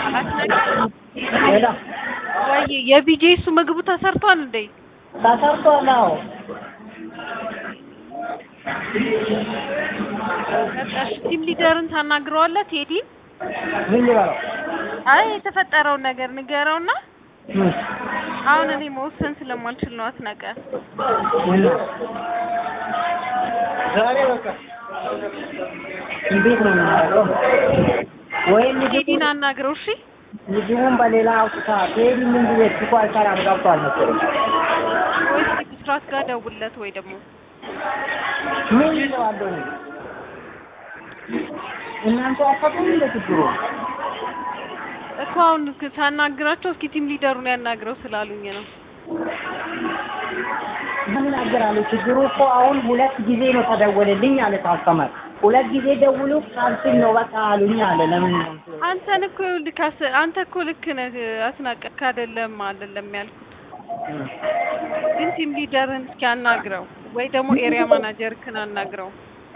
ሄሎ ወይ የቢጄሱ ምግቡ ተሰርቷል እንዴ? ተሰርቷል። አዎ በቃ ቲም ሊደርን ታናግረዋለህ ቴዲ? ምን ልበለው? አይ የተፈጠረውን ነገር ንገረውና ምን? አሁን እኔ መወሰን ስለማልችል ነው አስናቀ። ምን? ዛሬ በቃ እንዴት ነው የምናደርገው? ወይም ቴዲን አናግረው እሺ። ምግቡን በሌላ አውጥታ ቴዲ ምን ጊዜ እኮ አልሰራም ገብቷል መሰለኝ። ወይስ ብስራት ጋር ደውለት ወይ ደግሞ ምን ይለዋለሁ እኔ? እናንተ አፈቱም እንደ ችግሩ እኮ አሁን ክ- ሳናግራቸው እስኪ ቲም ሊደሩን ያናግረው ስላሉኝ ነው። ምን አገራለሁ? ችግሩ እኮ አሁን ሁለት ጊዜ ነው ተደወለልኝ አለ ታስተማር። ሁለት ጊዜ ደውሎ ካንስል ነው በቃ አሉኝ አለ። ለምን ነው አንተን እኮ ይኸውልህ ካስ- አንተ እኮ ልክ ነህ አስናቀቅ አይደለም አይደለም ያልኩት ግን ቲም ሊደርን እስኪ አናግረው ወይ ደግሞ ኤሪያ ማናጀርክን አናግረው።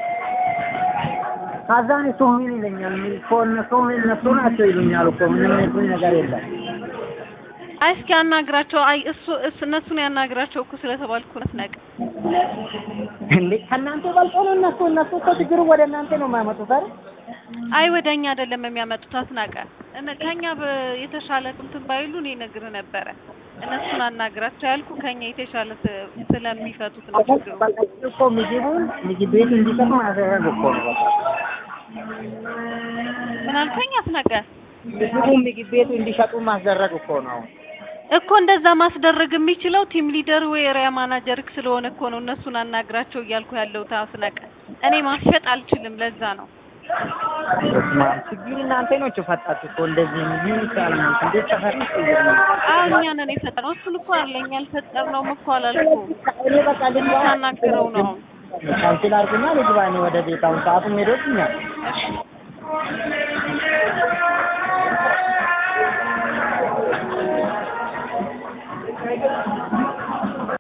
ከዛን እሱ ምን ይለኛል? ምን እኮ እነሱ እነሱ ናቸው ይሉኛል እኮ ምንም የሚሉኝ ነገር የለም። አይ እስኪ አናግራቸው። አይ እሱ እሱ እነሱን ያናግራቸው እኮ ስለተባልኩ ነው አስናቀ። እንዴ ከእናንተ በልጦ ነው እነሱ እነሱ እኮ ችግሩ ወደ እናንተ ነው የማያመጡት አይደል? አይ ወደ እኛ አይደለም የሚያመጡት አስናቀ። እነ ከኛ በ- የተሻለ እንትን ባይሉ እኔ እነግርህ ነበረ። እነሱን አናግራቸው ያልኩ ከኛ የተሻለ ስ- ስለሚፈቱት ነው ችግሩ። በቃ እኮ ምግቡን ምግብ ቤት እንዲሰጥ ማድረግ እኮ ነው በቃ ምን አልከኝ አስናቀ? ምግቡን ምግብ ቤቱ እንዲሸጡ ማስደረግ እኮ ነው። እኮ እንደዛ ማስደረግ የሚችለው ቲም ሊደር ወይ ኤሪያ ማናጀርክ ስለሆነ እኮ ነው እነሱን አናግራቸው እያልኩ ያለው አስናቀ። እኔ ማሸጥ አልችልም፣ ለዛ ነው። በስመ አብ ችግር እናንተ ናችሁ ፈጣችሁ እኮ እንደዚህ ምን ይቻላል? እንዴት ተፈሪ አዎ እኛ ነን የፈጠረው። እሱን እኮ አለ እኛ አልፈጠርነውም እኮ አላልኩም። እኔ በቃ ልግባ ሳናግረው ነው። ካንስል አድርጉና ልግባ እኔ ወደ ቤት አሁን ሰዓቱም ሄዶብኛል። እሺ